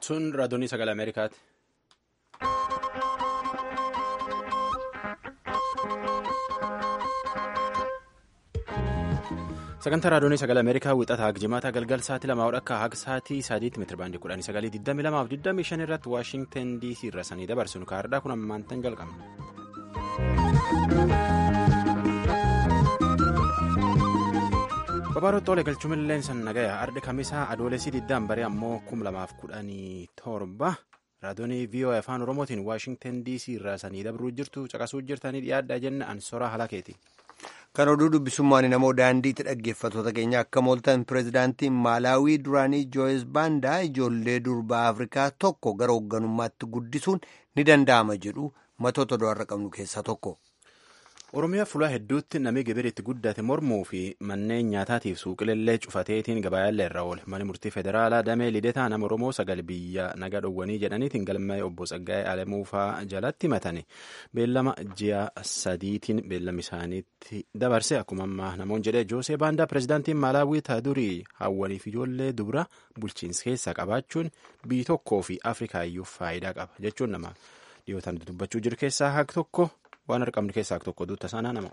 Sun raadiyoonii sagalee Ameerikaati. Sagantaa raadiyoonii sagalee Ameerikaa wixataa jimaata galgal sa'aatii lamaa akka haga sa'aatii sadiitti meetira baandii kudhanii sagalii digdami lamaaf digdami shan irratti Waashingtan DC irra sanii dabarsinu kaardhaa kun ammaantan jalqabna. Babaaroo Xoolee galchuun san nagaya ardi kamisaa adoolessi diddaan baree ammoo kum lamaaf kudhanii torba raadiyoonii VOA afaan Oromootiin Waashingtan DC irraa sanii dabruu jirtu caqasuu jirtanii dhiyaadhaa jenna ansoraa halakeeti. Kan oduu dubbisummaan namoo daandiitti dhaggeeffattoota keenya akka mooltan pireezidaantiin Maalaawii duraanii Jooyis Baandaa ijoollee durbaa Afrikaa tokko gara hoogganummaatti guddisuun ni danda'ama jedhu matoota do'arra qabnu keessaa tokko. Oromiyaa fuula hedduutti namni gibira itti guddate mormuu fi manneen nyaataatiif suuqileellee cufateetiin gabaayaallee irra oole mani murtii federaalaa damee lidetaa nama Oromoo sagal biyya naga dhowwanii jedhaniitiin galmee obbo Tsaggaa'ee Alamuufaa jalatti himatani beellama ji'a sadiitiin beellama isaaniitti dabarse akkuma ammaa namoonni jedhee Joosee Baandaa pireezidaantiin Maalaawii Taadurii hawwaniif ijoollee dubra bulchiinsa keessaa qabaachuun biyyi tokkoo fi Afrikaayyuu faayidaa qaba jechuun nama dhiyootaan dubbachuu jiru keessaa haqa tokko. waan argamnu keessaa tokko duuta saanaa nama.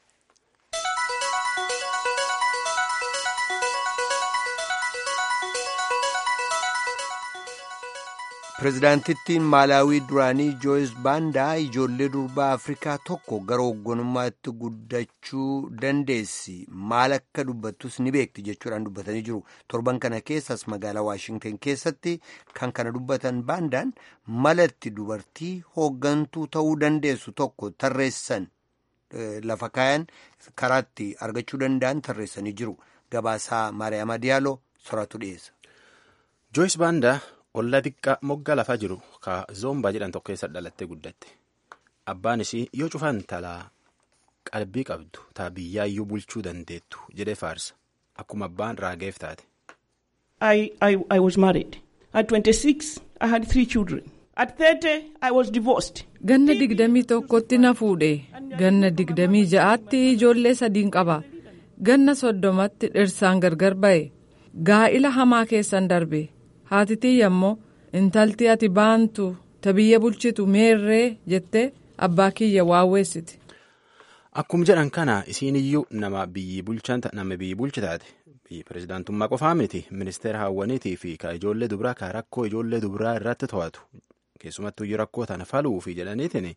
Pireezidaantittiin Maalaawii duraanii Jooyis Baandaa ijoollee durbaa Afrikaa tokko gara hoogganummaatti guddachuu dandeessi maal akka dubbattus ni beekti jechuudhaan dubbatanii jiru. Torban kana keessas magaalaa Waashingtan keessatti kan kana dubbatan Baandaan malatti dubartii hooggantuu ta'uu dandeessu tokko tarreessan lafa kaayan karaatti argachuu danda'an tarreessanii jiru. Gabaasaa Maariyaama Diyaaloo soraatu dhiyeessa. Jooyis Baandaa. Ollaa xiqqaa moggaa lafaa jiru ka zoombaa jedhan tokko keessa dhalattee guddatte abbaan isii yoo cufaan talaa qalbii qabdu taa biyyaayyuu bulchuu dandeettu jedhee faarsa akkuma abbaan raageef taate. I, I, I was married. At 26, I had three children. At 30, I was divorced. Ganna digdamii tokkotti na fuudhe. Ganna digdamii ja'aatti ijoollee sadiin qaba. Ganna soddomatti dhirsaan gargar ba'e. Gaa'ila hamaa keessan darbe. haatitiyya immoo intalti ati baantu ta biyya bulchitu meerree jettee abbaa kiyya waawweessiti. Akkuma jedhan kana isiin iyyuu nama biyyi bulchi taate biyyi pireezidaantummaa qofaa miti ministeera hawwaniitii fi ka ijoollee dubaraa ka rakkoo ijoollee dubaraa irratti to'atu keessumattuu iyyuu rakkoo tana faluu fi jedhaniitiin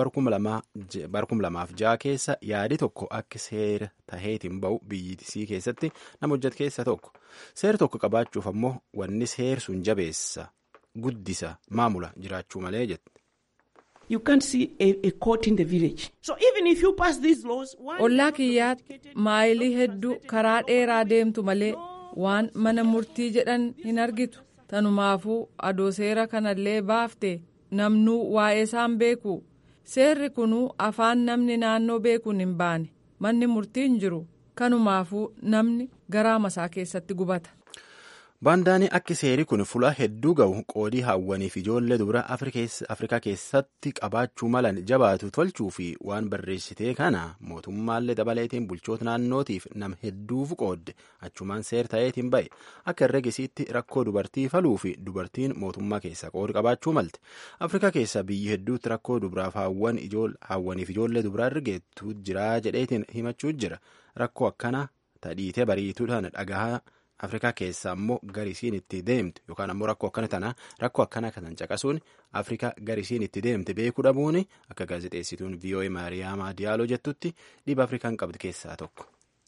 barkum lamaaf ja'a keessa yaadi tokko akka seera taheetiin ba'u biyyittisii keessatti nama hojjetu keessa tokko seera tokko qabaachuuf ammoo wanni seer sun jabeessa guddisa maamula jiraachuu malee jette. You can't see a, a court in the village. So even if you pass these laws, Ollaa kiyyaatti maayilii hedduu karaa dheeraa deemtu malee waan mana murtii jedhan hin argitu. Tanumaafuu adoo seera kanallee baafte namnuu waa'ee isaan beeku. Seerri kunuu afaan namni naannoo beekuun hin baane. Manni murtii hin jiru. Kanumaafuu namni garaa masaa keessatti gubata. Baandaanii akka seeri kun fuula hedduu ga'u qoodii hawwaniif ijoollee dubara Afrikaa keessatti qabaachuu malan jabaatu tolchuu fi waan barreessitee kana mootummaallee dabaleetiin bulchoota naannootiif nam hedduuf qoodde achumaan seer ta'eetiin ba'e akka herregisiitti rakkoo dubartii faluu fi dubartiin mootummaa keessaa qoodi qabaachuu malte Afrikaa keessaa biyyi hedduutti rakkoo dubaraaf hawwaniif ijoollee dubaraa ergeettu jira jedheetiin himachuu jira rakkoo akkana tadhiitee bariituudhaan dhagahaa. Afrikaa keessaa ammoo garisiin itti deemte yookaan ammoo rakkoo akkana tana rakkoo akkana kan caqasuun Afrikaa garisiin itti deemte beekuu dhabuun akka gaazexeessituun VOA Maariyaamaa Diyaaloo jettutti dhiba Afrikaan qabdu keessaa tokko.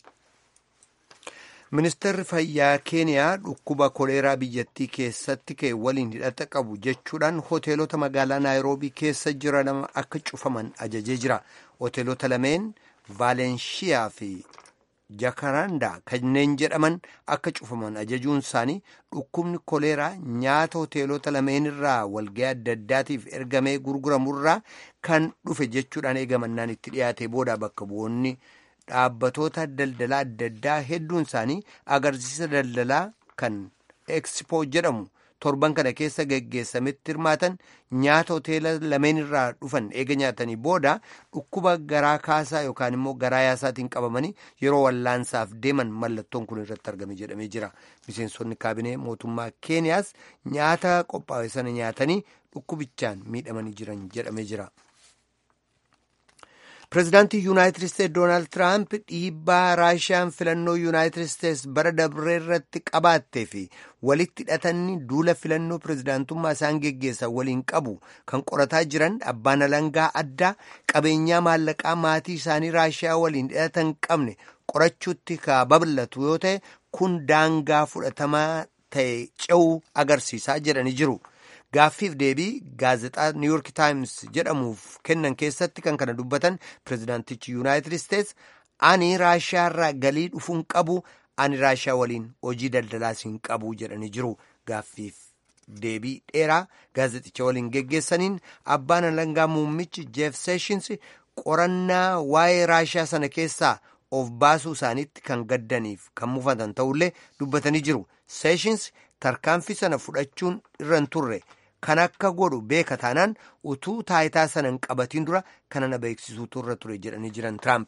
Ministeerri fayyaa Keeniyaa dhukkuba koleeraa biyyattii keessatti ka'e waliin hidhata qabu jechuudhaan hoteelota magaalaa Naayiroobii keessa jiran akka cufaman ajajee jira. Hoteelota lameen Vaalenshiyaa fi Jakaraandaa kanneen jedhaman akka cufaman ajajuun isaanii dhukkubni koleeraa nyaata hoteelota lameen irraa walga'ii adda addaatiif ergamee gurguramurraa kan dhufe jechuudhaan eegamannaan itti dhiyaate booda bakka bu'oonni dhaabbatoota daldalaa adda addaa hedduun isaanii agarsiisa daldalaa kan ekspoo jedhamu torban kana keessa geggeessametti hirmaatan nyaata hoteela lameen irraa dhufan eega nyaatanii booda dhukkuba garaa kaasaa yookaan immoo garaa yaasaatiin qabamanii yeroo wallaansaaf deeman mallattoon kun irratti argame jedhamee jira miseensonni kaabinee mootummaa keeniyaas nyaata qophaa'e sana nyaatanii dhukkubichaan miidhamanii jiran jedhamee jira. pireezidaantii yuunaayitid isteetsi doonaald tiraamp dhiibbaa raashiyaan filannoo yuunaayitid isteetsi bara dabree irratti qabaattee fi walitti hidhatanii duula filannoo pireezidaantummaa isaan geggeessan waliin qabu kan qorataa jiran abbaan alangaa addaa qabeenyaa maallaqaa maatii isaanii raashiyaa waliin hidhatan qabne qorachuutti ka babal'atu yoo ta'e kun daangaa fudhatamaa ta'e ce'uu agarsiisaa jedhanii jiru. gaaffiif deebii gaazexaa niiwyork taayims jedhamuuf kennan keessatti kan kana dubbatan pireezidaantichi yuunaayitid isteetsi ani raashiyaarraa galii dhufuun qabu ani raashiyaa waliin hojii daldalaas hin qabu jedhanii jiru gaaffiif deebii dheeraa gaazexicha waliin geggeessaniin abbaan alangaa muummichi jeef seeshins qorannaa waa'ee raashiyaa sana keessaa of baasuu isaaniitti kan gaddaniif kan mufatan ta'ullee dubbatanii jiru seeshins tarkaanfii sana fudhachuun irra hin turre. kan akka godhu beeka taanaan utuu taayitaa sana hin qabatiin dura kana na beeksisuutu irra ture jedhanii jiran tiraamp.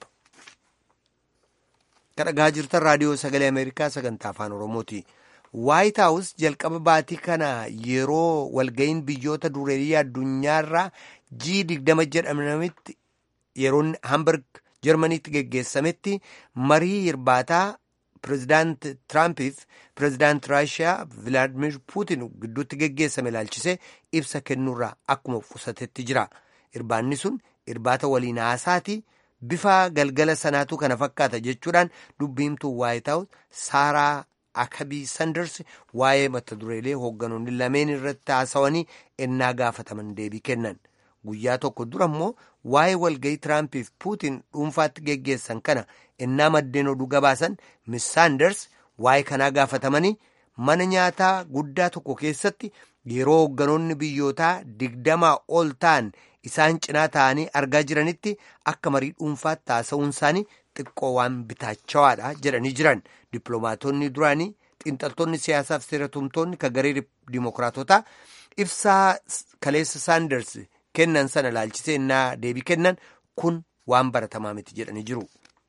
kadhagaa jirtan raadiyoo sagalee ameerikaa sagantaa afaan oromooti. waayit haawus jalqaba baatii kana yeroo walga'iin biyyoota dureeyyii addunyaarraa jii digdama jedhamanitti yeroon hamburg jarmaniitti geggeessametti marii hirbaataa pireezidaant tiraampiif pireezidaant raashiyaa vilaadimir puutin gidduutti geggeessame ilaalchisee ibsa kennuurraa akkuma qusatetti jira irbaanni sun irbaata waliin haasaati bifa galgala sanaatu kana fakkaata jechuudhaan dubbiimtuu waayit haawus saaraa akabii sanders waa'ee mata dureelee hoogganoonni lameen irratti haasawanii ennaa gaafataman deebii kennan guyyaa tokko dura immoo waa'ee walga'ii tiraampiif puutin dhuunfaatti geggeessan kana ennaa maddeen oduu gabaasan miss saanders waa'ee kanaa gaafatamanii mana nyaataa guddaa tokko keessatti yeroo hoogganoonni biyyootaa digdamaa ol ta'an isaan cinaa ta'anii argaa jiranitti akka marii dhuunfaatti haasa'uun isaanii xiqqoo waan bitaachawaadha jedhanii jiran dippiloomaatonni duraanii xiinxaltoonni siyaasaaf seeratumtoonni ka garee dimookiraatotaa ibsaa kaleessa saanders kennan sana ilaalchisee ennaa deebii kennan kun waan baratamaa miti jedhanii jiru.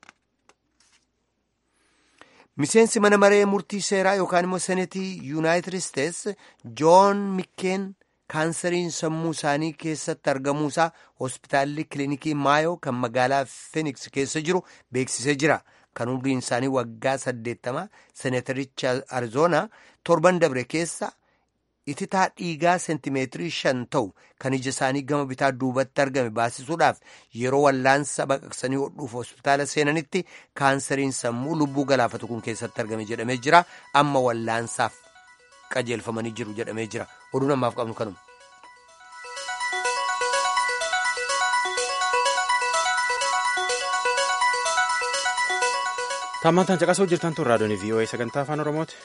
miseensi mana maree murtii seeraa yookaan immoo senetii yuunaayitid isteetsi joon mikkeen kaansariin sammuu isaanii keessatti argamuusaa hospitaalli kilinikii maayoo kan magaalaa feeniks keessa jiru beeksisee jira kan umriin isaanii waggaa saddeettamaa senetaricha arizoonaa torban dabre keessa ititaa dhiigaa seentimeetirii shan ta'u kan ija isaanii gama bitaa duubatti argame baasisuudhaaf yeroo wallaansa baqaqsanii hodhuuf hospitaala seenanitti kaansariin sammuu lubbuu galaafatu kun keessatti argame jedhamee jira amma wallaansaaf qajeelfamanii jiru jedhamee jira oduu namaaf qabnu kanuma. Taammantaan caqasuu jirtan tun raadiyoon VOA sagantaa afaan Oromooti.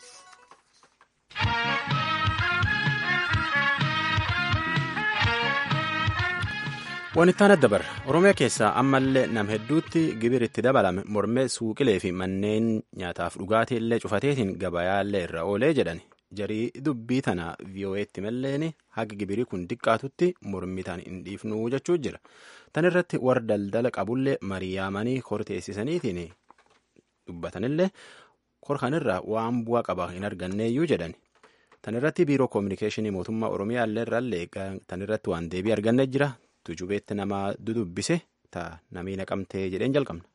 Wanittaan adda barra Oromiyaa keessaa ammallee nam hedduutti gibir itti dabalame mormee suuqilee fi manneen nyaataaf dhugaatii illee cufateetiin gabayaallee irra oolee jedhan jarii dubbii tana VOA'tti malleen haga gibirii kun diqqaatutti mormitaan hin dhiifnuu jechuu jira. Tan irratti warra daldala qabullee mariyaamanii korteessisaniitiin dubbatanillee korkanirraa waan bu'aa qaba hin arganneeyyuu jedhan. Tan irratti biiroo koominikeeshinii mootummaa Oromiyaa illee irraallee tan irratti waan deebii arganne jira. tujubeetti nama dudubbise ta namii naqamtee jedheen jalqabna.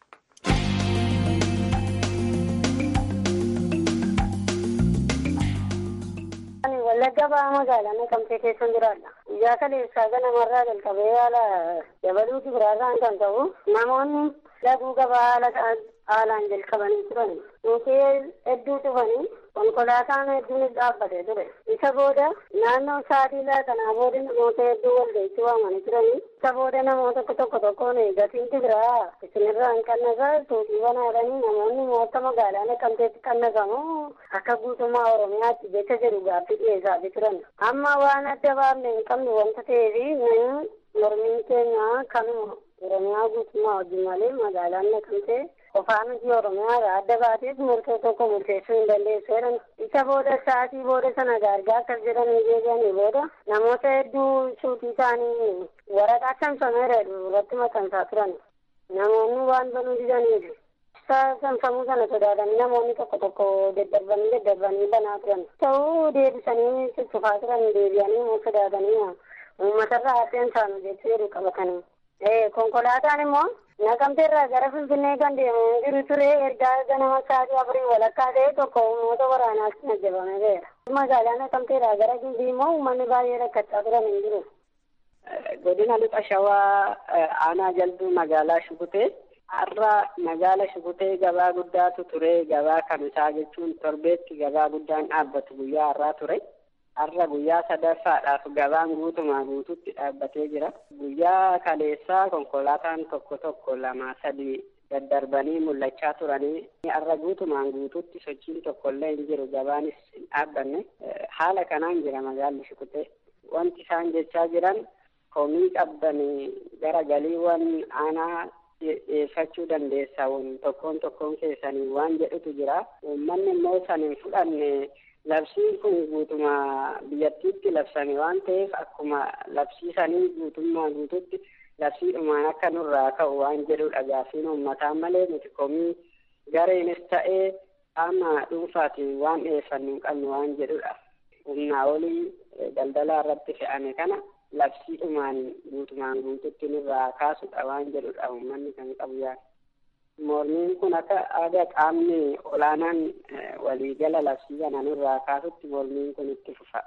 Wallagga ba'aa magaalaa naqamtee keessan jiraadha. Guyyaa kaleessaa ganamarraa jalqabee haala dabaluuti biraarraan kan ta'u namoonni laguu gabaa haala haalaan jalqabanii turan. Mukkeen hedduu cufanii konkolaataan hedduunis dhaabbatee ture. Isa booda naannoo sa'aatii kanaa booda namoota hedduu walga'iitti waamanii turanii. Isa booda namoota tokko tokkoon gatiin biraa isinirraa hin qannasaa tuutii banaadhanii namoonni moota magaalaa naqamteetti qannasamu akka guutummaa Oromiyaatti jecha jedhu gaaffii dhiyeessaa turan. Amma waan adda baafne hin qabnu wanta ta'eef mormiin keenya kanuma Oromiyaa guutummaa wajjin malee magaalaan naqamtee qofaa miti oromiyaa adda baatees murtee tokko murteessuu hin dandeessu jedhan isa booda sa'aatii booda sana gaargaa akkas jedhanii deebi'anii booda namoota hedduu suutii ta'anii waraqaa saamsameera irratti maxxansaa turan namoonni waan banuu didaniif saamsamuu sana sodaatanii namoonni tokko tokko daddarbanii daddarbanii banaa turan ta'uu deebisanii cuccufaa turan deebi'anii immoo sodaatanii uummatarraa hafeen saanu jechuu jedhu qabatanii konkolaataan immoo naqamteerraa gara finfinnee kan deemu jiru ture ergaa ganama sa'aatii afurii walakkaa ta'e tokko uummata waraanaas ajjabamee jira magaalaa naqamteerraa gara gimbii immoo uummanni baay'ee rakkachaa turan hin jiru. godina lixa shawaa aanaa jalbii magaalaa shukutee har'a magaala shukutee gabaa guddaatu ture gabaa kamisaa jechuun torbeetti gabaa guddaan dhaabbatu guyyaa har'aa ture har'a guyyaa sadaffaadhaaf gabaan guutumaa guututti dhaabbatee jira guyyaa kaleessaa konkolaataan tokko tokko lama sadi daddarbanii mul'achaa turanii har'a guutumaan guututti sochiin tokkollee hin jiru gabaanis hin dhaabbanne haala kanaan jira magaalli shukutee wanti isaan jechaa jiran komii qabdanii gara galiiwwan aanaa dhiyeeffachuu dandeessan tokkoon tokkoon keessanii waan jedhutu jira uummanni immoo san hin fudhanne labsiin kun guutuma biyyattiitti labsame waan ta'eef akkuma labsiisanii guutummaa guututti labsiidhumaan akka nurraa ka'u waan jedhudha gaaffiin uummataa malee nuti komii gareenis ta'ee qaama dhuunfaatiin waan dhiyeeffannu hin qabnu waan jedhudha humnaa olii daldalaa irratti fe'ame kana labsiidhumaan guutumaan guututti nurraa kaasudha waan jedhudha uummanni kan qabu yaada. Mormiin kun akka aadaa qaamni olaanaan waliigala labsii kana nurraa kaasutti mormiin kun itti fufa.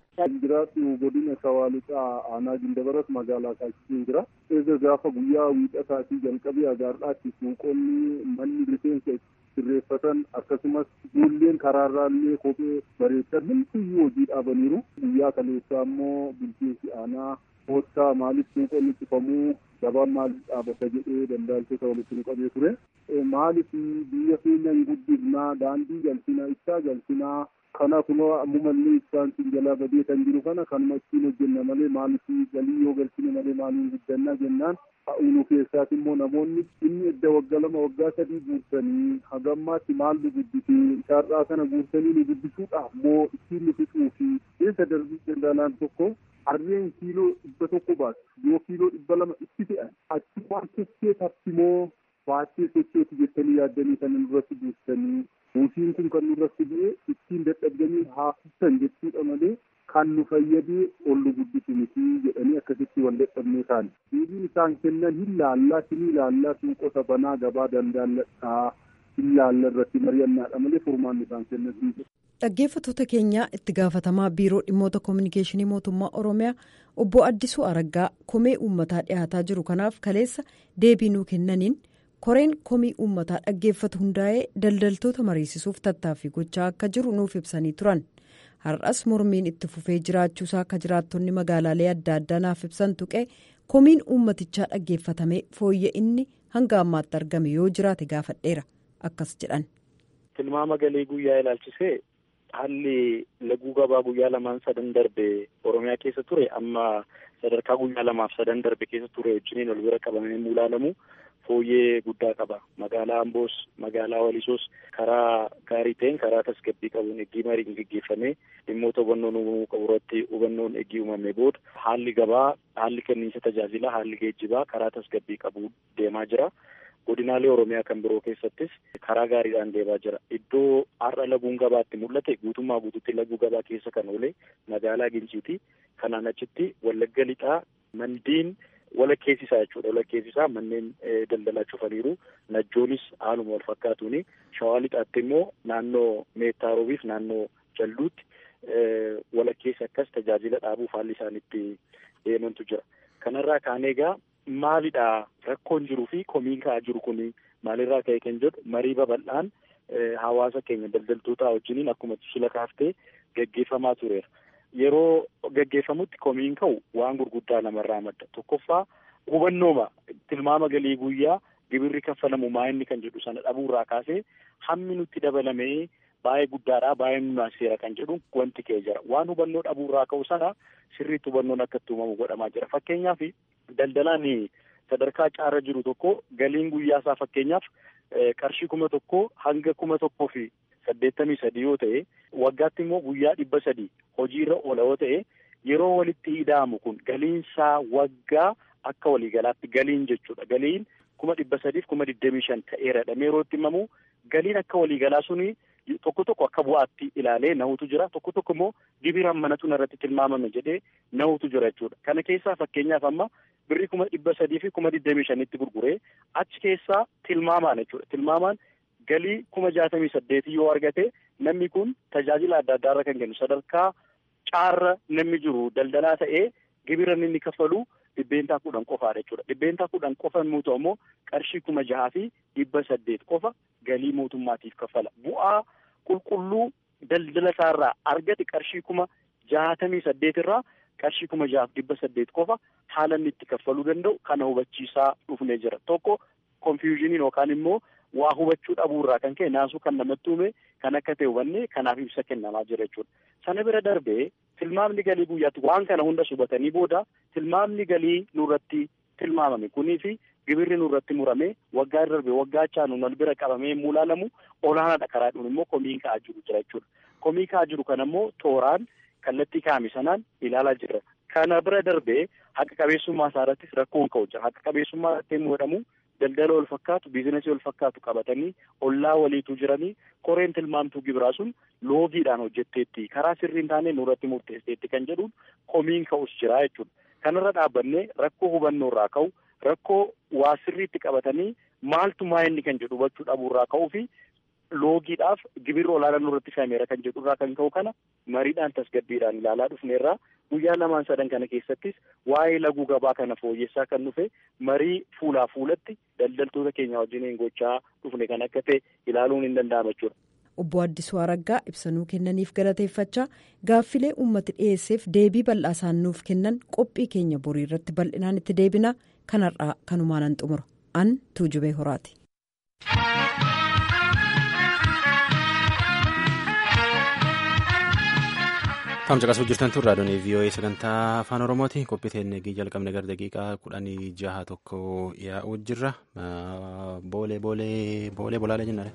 jiraatu godina shawaa lixaa aanaa gindabarat magaalaa kaachisiin jira. Eega gaafa guyyaa wiixataatii jalqabee agaardaatti suuqonni manni rifeensa sirreeffatan akkasumas ijoolleen karaarraallee kophee bareechan hundumtuu hojii dhaabaniiru. Guyyaa kaleessaa immoo bulchiinsi aanaa poostaa maaliif suuqonni cufamuu gabaan maaliif dhaabata jedhee daldaaltota walitti nu qabee ture. Maaliif biyya keenya hin guddifnaa daandii galchinaa ibsaa galchinaa kana kunoo ammumallee ibsaan siin jalaa badee kan jiru kana kanuma ittiin hojjenna malee maaliif galii yoo galchine malee maaliin guddannaa jennaan ha'uunu keessaas immoo namoonni inni edda waggaa lama waggaa sadii guursanii hagammaatti maal nu guddise isaarraa kana guursanii nu guddisuudhaaf moo ittiin nu fixuu fi keessa darbii daldaalaan tokko harreen kiiloo dhibba tokko baatu yoo kiiloo dhibba lama itti fe'an achi waan keessee tartimoo baachee sochooti jettanii yaaddanii kan irratti buustanii buusiin kun kan nurratti bu'e ittiin dadhabdanii haa fuftan jechuudha malee kan nu fayyadee ol nu guddisu miti jedhanii akkasitti wal dadhabnee taane. Deebiin isaan kennan hin laallaa sinii laallaa suuqota banaa gabaa dandaalladhaa hin laalla irratti mari'annaadha malee furmaanni isaan kennan hin Dhaggeeffattoota keenya itti gaafatamaa biiroo dhimmoota koominikeeshinii mootummaa Oromiyaa obbo Addisuu Araggaa komee uummataa dhiyaataa jiru kanaaf kaleessa deebii nuu kennaniin koreen komii uummataa dhaggeeffatu hundaa'ee daldaltoota mariisisuuf tattaaffii gochaa akka jiru nuuf ibsanii turan. Har'as mormiin itti fufee jiraachuusaa akka jiraattonni magaalaalee adda addaa naaf ibsan tuqee komiin uummatichaa dhaggeeffatamee fooyya inni hanga ammaatti argame yoo jiraate gaafadheera akkas jedhan. Tilmaama galii guyyaa ilaalchisee haalli laguu gabaa guyyaa lamaan sadan darbe oromiyaa keessa ture amma sadarkaa guyyaa lamaaf sadan darbe keessa ture wajjiniin ol bira qabamee ilaalamu fooyyee guddaa qaba magaalaa amboos magaalaa walisoos karaa gaarii ta'een karaa tasgabbii qabuun eggii mariin geggeeffamee dhimmoota hubannoon uumamuu qabu irratti hubannoon eggii uumamee booda haalli gabaa haalli kenniinsa tajaajilaa haalli geejjibaa karaa tasgabbii qabu deemaa jira. godinaalee oromiyaa kan biroo keessattis karaa gaariidhaan deemaa jira iddoo har'a laguun gabaatti mul'ate guutummaa guututti laguu gabaa keessa kan oole magaalaa ginciiti kanaan achitti wallagga lixaa mandiin walakkeessisaa jechuudha walakkeessisaa manneen daldalaa cufaniiru najjoonis haaluma wal fakkaatuuni shawaa lixaatti immoo naannoo meettaarobiif naannoo jalluutti walakkeessa akkas tajaajila dhaabuuf haalli isaanitti deemantu jira kanarraa kaan egaa maalidha rakkoon jiruu fi komiin ka'aa jiru kun maalirraa ka'e kan jedhu marii babal'aan hawaasa keenya daldaltoota wajjiniin akkuma sila kaaftee gaggeeffamaa tureera. Yeroo gaggeeffamutti komiin ka'u waan gurguddaa namarraa madda. Tokkoffaa hubannooma tilmaama galii guyyaa gibirri kaffalamu maa inni kan jedhu sana dhabuurraa kaasee hammi nutti dabalamee baay'ee guddaadha baay'ee nunaaseera kan jedhu wanti ka'ee jira. Waan hubannoo dhabuurraa ka'u sana sirriitti hubannoon akka itti uumamu godhamaa jira. Fakkeenyaaf daldalaan sadarkaa caarra jiru tokko galiin guyyaa isaa fakkeenyaaf qarshii kuma tokkoo hanga kuma tokkoo fi saddeettamii sadii yoo ta'e waggaatti immoo guyyaa dhibba sadii hojiirra oola yoo ta'e yeroo walitti ida'amu kun galiinsaa waggaa akka waliigalaatti galiin jechuudha galiin kuma dhibba sadiif kuma digdamii shan ta'eeradha yeroo itti himamu galiin akka waliigalaa suni tokko tokko akka bu'aatti ilaalee nahutu jira tokko tokko immoo gibiraan manatu irratti tilmaamame jedhee nahutu jira jechuudha kana keessaa fakkeenyaaf amma birrii kuma dhibba sadii fi kuma digdamii shanitti gurguree achi keessaa tilmaamaan jechuudha tilmaamaan galii kuma jaatamii saddeetii yoo argate namni kun tajaajila adda addaarra kan kennu sadarkaa caarra namni jiru daldalaa ta'ee gibira inni kaffalu dhibbeentaa kudhan qofaadha jechuudha dhibbeentaa kudhan qofa immoo ta'u immoo qarshii kuma jahaa fi dhibba saddeet qofa galii mootummaatiif kaffala bu'aa qulqulluu daldala isaarraa argate qarshii kuma jaatamii saddeet irraa qarshii kuma jahaaf dhibba saddeet qofa haala inni itti kaffaluu danda'u kana hubachiisaa dhufnee jira tokko konfiyuuziniin yookaan immoo waa hubachuu dhabuurraa kan ka'e naasuu kan namatti uume kan akka ta'e hubanne kanaaf ibsa kennamaa jira jechuudha sana bira darbee tilmaamni galii guyyaatti waan kana hunda hubatanii booda tilmaamni galii nurratti tilmaamame kunii fi gibirri nurratti murame waggaa darbe waggaa chaanu wal bira qabamee yemmuu ilaalamu olaanaadha karaadhuun immoo komii ka'aa jiru jira jechuudha komii ka'aa jiru kana immoo tooraan kallattii kaa'ame sanaan ilaalaa jira kana bira darbee haqa qabeessummaa isaa irrattis rakkoon ka'u jira haqa qabeessummaa irratti yemmuu jedhamu daldala wal fakkaatu biizinasii wal fakkaatu qabatanii ollaa waliitu jiranii koreen tilmaamtuu gibiraa sun loogiidhaan hojjetteetti karaa sirrii hin taane nurratti murteesseetti kan jedhuun komiin ka'us jira jechuudha kanarra dhaabbannee rakkoo hubannoo irraa ka'u rakkoo waa sirriitti qabatanii maaltu maa inni kan jedhu hubachuu dhabuurraa ka'uu fi loogiidhaaf gibirri olaanaa nurratti fe'ameera kan jedhurraa kan ka'u kana mariidhaan tasgabbiidhaan ilaalaa dhufneerraa guyyaa lamaan sadan kana keessattis waa'ee laguu gabaa kana fooyyessaa kan dhufe marii fuulaa fuulatti daldaltoota keenya wajjin gochaa dhufne kan akka ta'e ilaaluun hin danda'ama jechuudha. Obbo Addisuu Araggaa ibsanuu kennaniif galateeffachaa gaaffilee uummati dhiyeesseef deebii bal'aa isaan nuuf kennan qophii keenya borii irratti bal'inaan itti deebina kanarraa kanumaanan xumura an tuujubee horaati. Tamsa qasuu jirtan tun raadiyoon VOA sagantaa afaan Oromooti. Qophii teennee jalqabne gara daqiiqaa kudhanii jaha tokko yaa'uu jirra. Boolee boolee boolee bolaalee jennaan.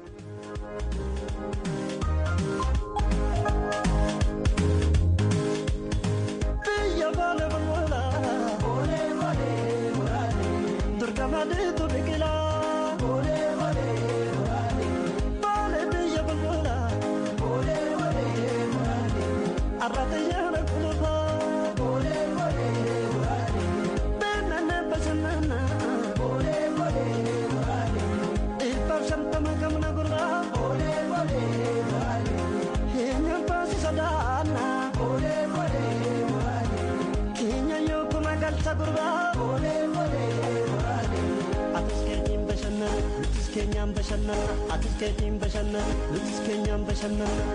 keenyaan bashannana atis keenyiin bashannana nutis keenyaan bashannana.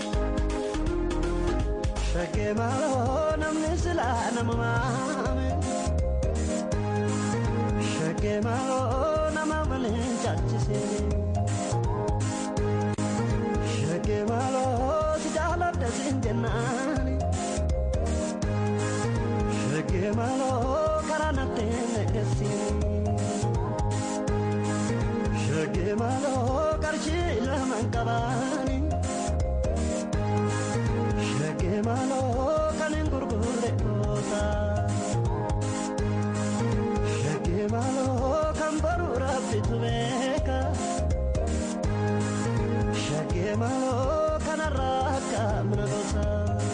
Shaggee maaloo namni silaa nama maame. Shaggee maaloo nama waliin caalchisee. Shaggee maaloo si jaaladha siin jennaani. Shaggee maaloo karaa nattee negeessiini. Shaggee maaloo qarshii lamaan qabaani. Shaggee maaloo kan hin gurgurre goota. Shaggee maaloo kan baruu rabbitu beeka. Shaggee maaloo kanarraa akka mana gosa.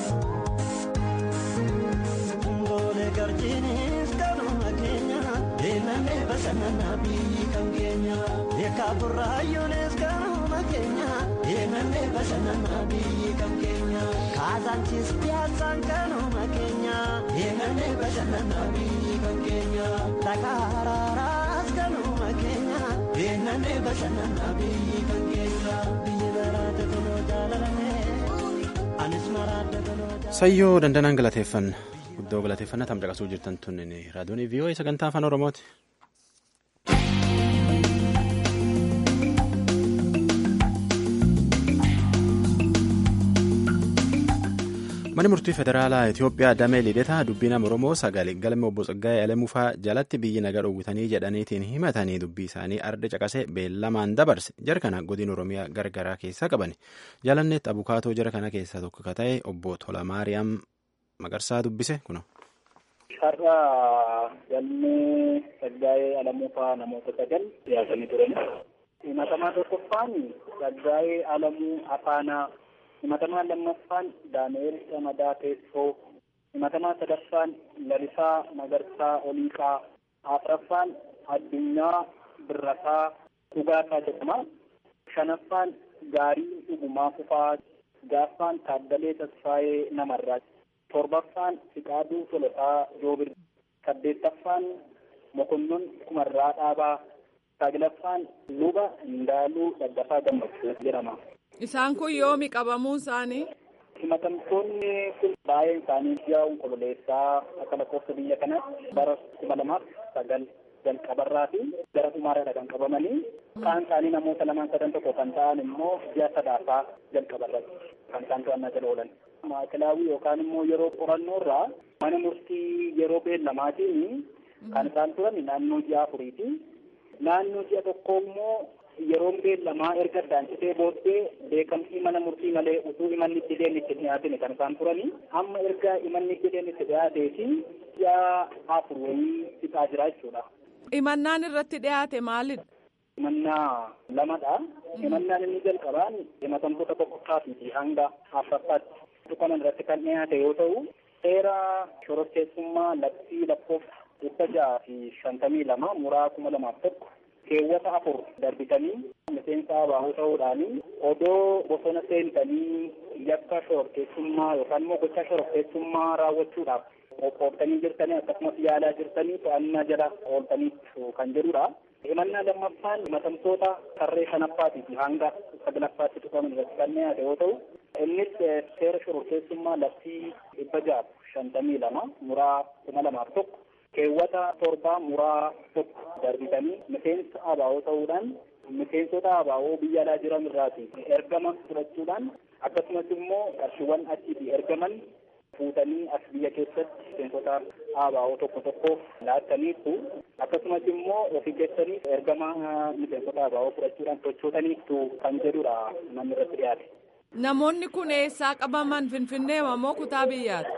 Ngoolee garjiinis kanuma keenya deemnee bashannanaa biyyi kan keenya. Ekaa burraayyoonis kanuma keenya deemnee bashannanaa biyyi kan keenya. Kaasaanchis piyaasaan kanuma keenya deemnee bashannanaa biyyi kan keenya. Dhagaaraaraas kanuma keenya deemnee bashannanaa biyyi kan keenya. Biyyi baraate kunoo jaalalame anis maraadde kunoo jaalalame. Sayyoo dandanaan galateeffanna. Guddoo galateeffannaa tam caqasuu jirtan tun raadiyoon VOA sagantaa afaan Oromooti. Mana murtii federaalaa Itoophiyaa damee lidetaa dubbii nama Oromoo sagalee galma obbo Tsaggaayee Alamufaa jalatti biyyi naga dhowwitanii jedhaniitiin himatanii dubbii isaanii arda caqasee beellamaan dabarse jara kana godina Oromiyaa gargaraa keessaa qaban jalanneetti abukaatoo jara kana keessaa tokko ka ta'e obbo Tolamaariyaam Maqarsaa dubbise kuno. Har'a galmee Tsaggaayee Alamufaa namoota sagal dhiyaatanii turan. Himatamaa tokkoffaan Tsaggaayee Alamuu Afaanaa himatamaa lammaffaan daani'el Ramadaa Teessoo himatamaa sadaffaan Lalisaa Magarsaa Oliiqaa afraffaan Addunyaa Birrasaa Dhugaasaa jedhama shanaffaan Gaarii Dhugumaa Fufaa jaaffaan Taaddalee Tasfaayee Namarraa torbaffaan Fiqaaduu Tolosaa Joobir saddeettaffaan Mokonnon Kumarraa Dhaabaa saglaffaan Luba Indaaluu Daggafaa Gammachuu jedhama. Isaan kun yoomi qabamuun isaanii? Himatamtoonni kun baay'een isaanii ji'a onkololeessaa akka lakkoofsa biyya kanaatti bara kuma lamaaf sagal jalqabarraa fi gara dhumaarra kan qabamanii kaan isaanii namoota lamaan sadan tokko kan ta'an immoo ji'a sadaafaa jalqabarratti kan isaan to'annaa jala oolan. Maakilaawii yookaan immoo yeroo qorannoorraa mana murtii yeroo beellamaatiin kan isaan turan naannoo ji'a afuriiti. Naannoo ji'a tokko immoo yeroon beellamaa erga addaancitee booddee beekamtii mana murtii malee utuu imanni itti itti dhiyaatine kan isaan turanii amma erga imanni itti itti dhiyaateeti ji'a afur wayii fixaa jira jechuudha. Imannaan irratti dhiyaate maalidha? Himannaa lamadha. Himannaan inni jalqabaan himatamtoota tokkoffaatii hanga afuraffaatti tuqaman irratti kan dhiyaate yoo ta'u seera shororkeessummaa labsii lakkoofsa dhibba jaha fi shantamii lama muraa kuma lamaaf tokko keewwata afur darbitanii miseensa abaa'oo ta'uudhaanii odoo bosona seentanii yakka shororkeessummaa yookaan immoo gocha shororkeessummaa raawwachuudhaaf qophooftanii jirtanii akkasumas yaalaa jirtanii to'annaa jala ooltaniitu kan jedhudha. himannaa lammaffaan himatamtoota tarree shanaffaatii fi hanga saglaffaatti tuqaman irratti kan dhiyaate yoo ta'u innis seera shororkeessummaa labsii dhibba jaha shantamii lama muraa kuma lamaaf tokko keewwata torbaa muraa tokko darbitanii miseensa abaa'oo ta'uudhaan miseensota abaa'oo biyya alaa jiran irraati ergama fudhachuudhaan akkasumas immoo qarshiiwwan achiitii ergaman fuutanii as biyya keessatti miseensota abaa'oo tokko tokkoof laattaniitu akkasumas immoo ofii keessanii ergama miseensota abaa'oo fudhachuudhaan sochootaniitu kan jedhudha namni irratti dhiyaate. Namoonni kun eessaa qabaman Finfinnee moo kutaa biyyaati?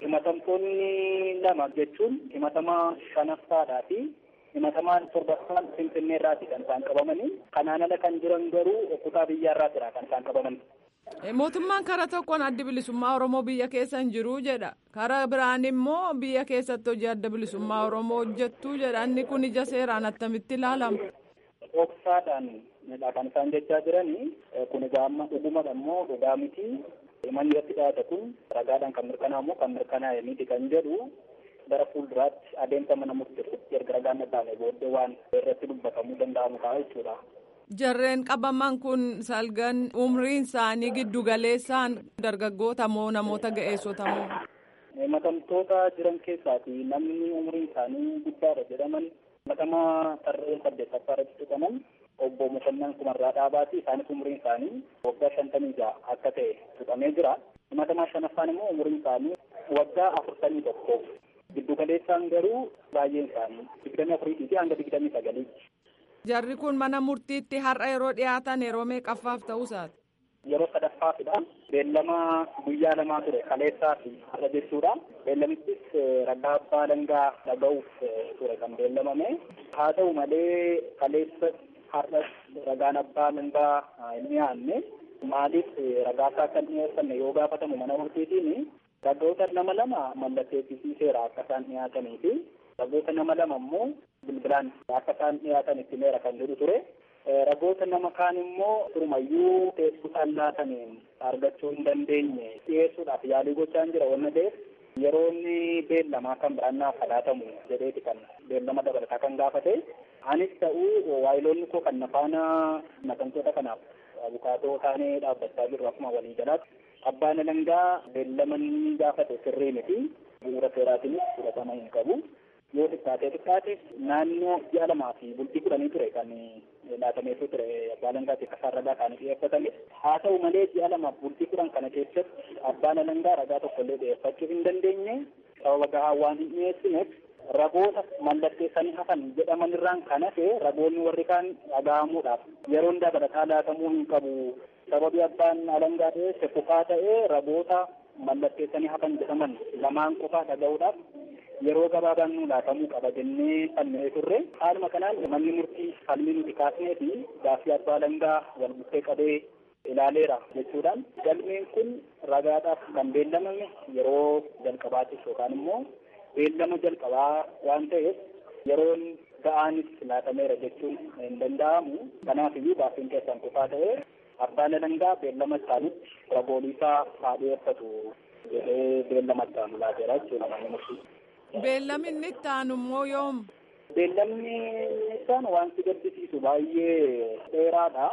Himatamtoonni lama jechuun himatamaa shanaffaadhaa fi himatamaan torbaffaan Finfinnee irraati kan isaan qabamanii kanaan ala kan jiran garuu kutaa biyyaa irraatidha kan isaan qabaman. Mootummaan karaa tokkoon adda bilisummaa Oromoo biyya keessa hin jiru jedha. Karaa biraan immoo biyya keessatti hojii adda bilisummaa Oromoo hojjettuu jedha. Inni kun ija seeraan attamitti ilaalama? Dhoksaadhaan kan isaan jechaa jiranii kun egaa amma dhugumadha immoo dhugaa miti. Manni irratti dhiyaate kun ragaadhaan kan mirkanaa'u immoo kan mirkanaa'e miti kan jedhu gara fuulduraatti adeemsa mana murteessutti erga ragaan dhaga'ame booddee waan irratti dubbatamuu danda'amu ta'a jechuudha. Jarreen qabaman kun salgan umriin isaanii giddu galeessaan dargaggoota moo namoota ga'eessota moo? Himatamtoota jiran keessaati namni umriin isaanii guddaadha jedhaman himatamaa tarree saddeettaffaa irratti tuqaman obbo Mokonnan Kumarraa Dhaabaati isaanis umriin isaanii waggaa shantamii ja'a akka ta'e tuqamee jira. Himatamaa shanaffaan immoo umriin isaanii waggaa afurtamii tokko. Giddu galeessaan garuu baay'een isaanii digdamii afuriitii fi hanga digdamii sagaliiti. Jarri kun mana murtiitti har'a yeroo dhiyaatan yeroo meeqaffaaf ta'uusaati? Yeroo sadaffaafidha. Beellama guyyaa lamaa ture kaleessaa fi har'a jechuudha. Beellamichis ragaa abbaa alangaa dhaga'uuf ture kan beellamame. Haa ta'u malee kaleessa har'as ragaan abbaa alangaa hin dhiyaanne. Maaliif ragaasaa kan dhiyeessanne yoo gaafatamu mana murtiitiin ragoota nama lama mallatteessisiiseera akka isaan dhiyaatanii fi ragoota nama lama immoo bilbilaan akka isaan dhiyaatan itti meera kan jedhu ture. Ragoota nama kaan immoo turumayyuu teessuudhaan laataniin argachuu hin dandeenye dhiyeessuudhaaf yaalii gochaan jira wanna ta'eef yeroo inni beellamaa kan biraan naaf laatamu jedheeti kan beellama dabalataa kan gaafate. Anis ta'uu waayiloonni koo kan nafaana himatamtoota kanaaf abukaatoo taanee dhaabbachaa jirru akkuma walii jalaatti abbaan alangaa beellama inni gaafate sirrii miti bu'uura seeraatiinis fudhatama hin qabu. yoo xiqqaatee xiqqaate naannoo ji'a lamaa fi bultii kudhanii ture kan laatameetu ture abbaa alangaatti akka isaan ragaa isaanii dhiyeeffatame haa ta'u malee ji'a lamaaf bultii kudhan kana keessatti abbaan alangaa ragaa tokkollee dhiyeeffachuu hin dandeenye sababa gahaa waan hin dhiyeessineef ragoota mallatteessanii hafan jedhaman irraan kan hafe ragoonni warri kaan dhaga'amuudhaaf yeroon dabalataa laatamuu hin qabu sababii abbaan alangaa dhiyeesse kufaa ta'ee ragoota mallatteessanii hafan jedhaman lamaan qofaa dhaga'uudhaaf yeroo gabaabaan nu laatamuu qaba jennee fannee turre haaluma kanaan manni murtii falmii nuti kaasnee fi gaaffii abbaa alangaa wal bukkee qabee ilaaleera jechuudhaan galmeen kun ragaadhaaf kan beellamame yeroo jalqabaatiif yookaan immoo beellama jalqabaa waan ta'eef yeroon ga'aanis laatameera jechuun hin danda'amu kanaaf iyyuu gaaffiin keessan kufaa ta'ee abbaan alangaa beellama isaanitti ragooliisaa haa dhiyeeffatu jedhee beellama itti aanu laateera jechuudha manni murtii. Beellamni inni itti aanu immoo yoom? Beellamni isaan waan si gaddisiisu baay'ee dheeraadha.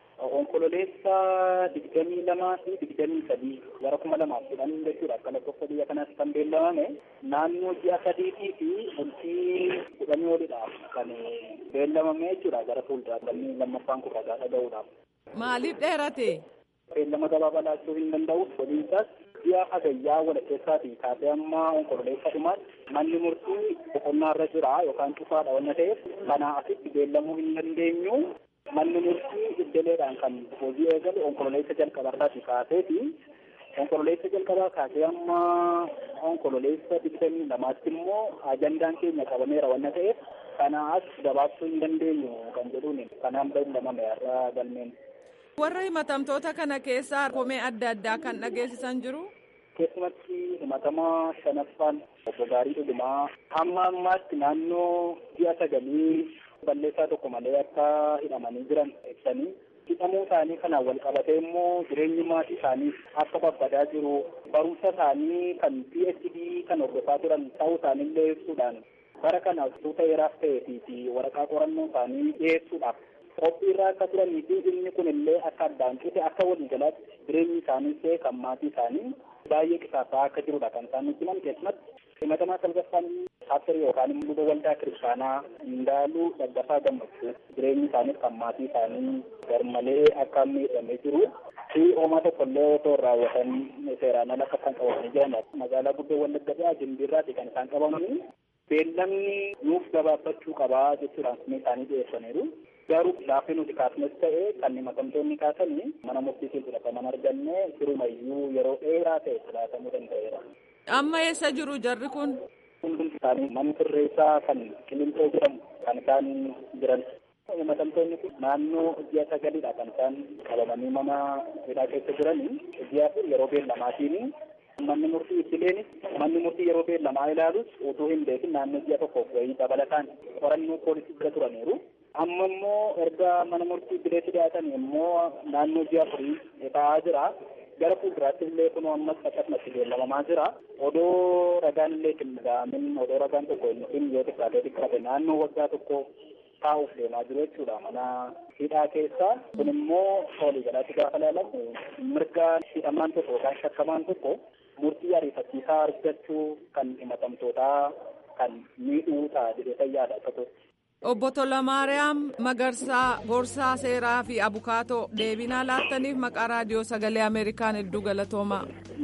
Onkololeessa digdamii lamaa fi digdamii sadii gara kuma lamaaf kudhan jechuudha akka lakkoofsa biyya kanaatti kan beellamame naannoo ji'a sadiitii fi bultii kudhanii olidhaaf kan beellamame jechuudha gara fuulduraatti lammaffaan kun ragaa dhaga'uudhaaf. Maaliif dheerate? Beellama gabaabaa laachuu hin danda'u waliinsaas ji'a hagayyaa walakkeessaatii kaasee amma onkololeessa dhumaatti manni murtii boqonnaa irra jira yookaan cufaadha wanna ta'eef kanaa asitti beellamuu hin dandeenyu manni murtii iddeleedhaan kan hojii eegalu onkololeessa jalqabarraati kaaseeti onkololeessa jalqabaa kaasee amma onkololeessa digdamii lamaatti immoo ajandaan keenya qabameera wanna ta'eef kana as gabaabsuu hin dandeenyu kan jedhuun kanaan beellamame irra galmeen. Warra himatamtoota kana keessaa komee adda addaa kan dhageessisan jiru. Keessumatti himatamaa shanaffaan obbo Gaarii Dhugumaa hamma ammaatti naannoo ji'a sagalii balleessaa tokko malee akka hidhamanii jiran ibsanii hidhamuu isaanii kanaan wal qabatee immoo jireenyi maatii isaanii akka babbadaa jiru barumsa isaanii kan PhD kan hordofaa turan ta'uu isaaniillee ibsuudhaan bara kana tuuta heeraaf ta'ee fi waraqaa qorannoo isaanii dhiyeessuudhaaf qophii irraa akka turanii fi inni kun illee akka addaan cite akka waliigalaatti jireenyi isaanii ta'e kan maatii isaanii baay'ee qisaasa'aa akka jirudha kan isaan nutti himan keessumatti himatamaa salgaffaan paastari yookaan immoo luba waldaa kiristaanaa Indaaluu Daggafaa Gammachuu jireenyi isaaniif kan maatii isaanii garmalee akka miidhamee jiru fi homaa tokkollee otoo raawwatan seeraan ala akka kan qabamanii jiran magaalaa guddoo wallagga dhiyaa jimbiirraati kan isaan qabamanii beellamni nuuf gabaabbachuu qabaa jechuudhaan komii isaanii dhiyeessaniiru. garuu gaaffii nuti kaasnes ta'e kan himatamtoonni kaasanii mana murtiitiin fudhataman arganne sirumayyuu yeroo dheeraa ta'e filaatamuu danda'eera. Amma eessa jiru jarri kun? Hundumti isaanii mana sirreessaa kan Qilincoo jedhamu kan isaan jiran. Himatamtoonni kun naannoo ji'a sagalidha kan isaan qabamanii mana hidhaa keessa jiranii. Ji'a afur yeroo beellamaatiin manni murtii ittileenis manni murtii yeroo beellamaa ilaalus utuu hin beekin naannoo ji'a tokkoof wayii dabalataan qorannoo poolisii bira turaniiru. amma immoo erga mana murtii bileetti dhiyaatan immoo naannoo ji'a afurii ta'aa jira gara fuulduraatti illee kunoo ammas akkasumatti beellamamaa jira odoo ragaan illee qindaa'amin odoo ragaan tokko hin yoo xiqqaatee xiqqaate naannoo waggaa tokko taa'uuf deemaa jiru jechuudha mana hidhaa keessa kun immoo walii galaatti gaafa ilaalamu mirga hidhamaan tokko yookaan shakkamaan tokko murtii ariifachiisaa argachuu kan himatamtootaa kan miidhuu ta'a jedhee fayyaadha akka tokko. Obbo Tolamaariyaam Magarsaa Gorsaa Seeraa fi Abukaatoo deebinaa laattaniif maqaa raadiyoo sagalee Ameerikaan hedduu galatoomaa.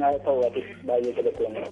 baay'ee galatoomaa.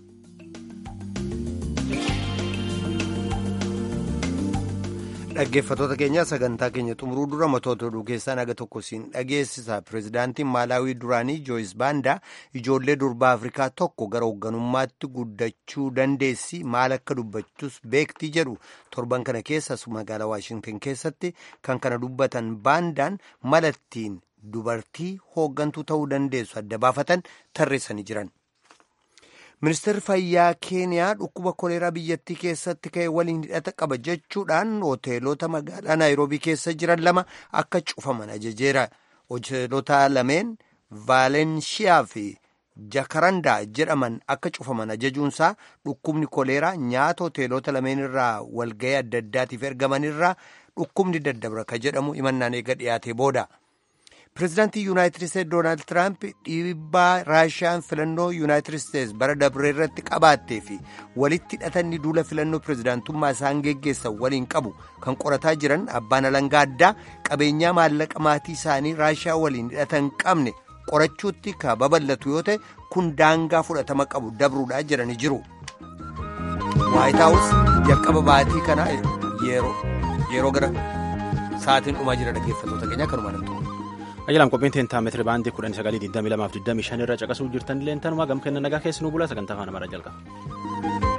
Dhaggeeffattoota keenya sagantaa keenya xumuruu dura matoota oduu keessaa naga tokko siin dhageessisa. Pireezidaantiin Maalaawii duraanii Jooyis Baandaa ijoollee durbaa Afrikaa tokko gara hoogganummaatti guddachuu dandeessi maal akka dubbachus beekti jedhu torban kana keessas magaalaa Waashintan keessatti kan kana dubbatan Baandaan malattiin dubartii hooggantuu ta'uu dandeessu adda baafatan tarreessanii jiran. Ministeerri fayyaa keeniyaa dhukkuba koleeraa biyyattii keessatti ka'e waliin hidhata qaba jechuudhaan hoteelota magaalaa naayiroobii keessa jiran lama akka cufaman ajajeera. Hoteelota lameen vaalenshiyaa fi jakarandaa jedhaman akka cufaman ajajuunsaa dhukkubni koleeraa nyaata hoteelota lameen irraa walga'ii adda addaatiif ergaman irraa dhukkubni daddabra ka jedhamu himannaan eega dhiyaate booda. pireezidaantii yuunaayitid isteetsi doonaald tiraamp dhiibbaa raashiyaan filannoo yuunaayitid isteetsi bara dabree irratti qabaattee fi walitti hidhatanni duula filannoo pireezidaantummaa isaan geggeessan waliin qabu kan qorataa jiran abbaan alangaa addaa qabeenyaa maallaqa maatii isaanii raashiyaa waliin hidhatan qabne qorachuutti ka babal'atu yoo ta'e kun daangaa fudhatama qabu dabruudhaa jedhanii jiru. waayit haawus jalqaba baatii kana yeroo gara sa'aatiin dhumaa jira dhaggeeffattoota keenya kanuma namtu. Ayyaalaam qophiin teentaa meetira baandii kudhan sagalii digdamii lamaaf digdamii shan irra caqasuu jirtan illee tanumaa gam kenna nagaa keessa nu bulaa sagantaa afaan amaaraa jalqaba.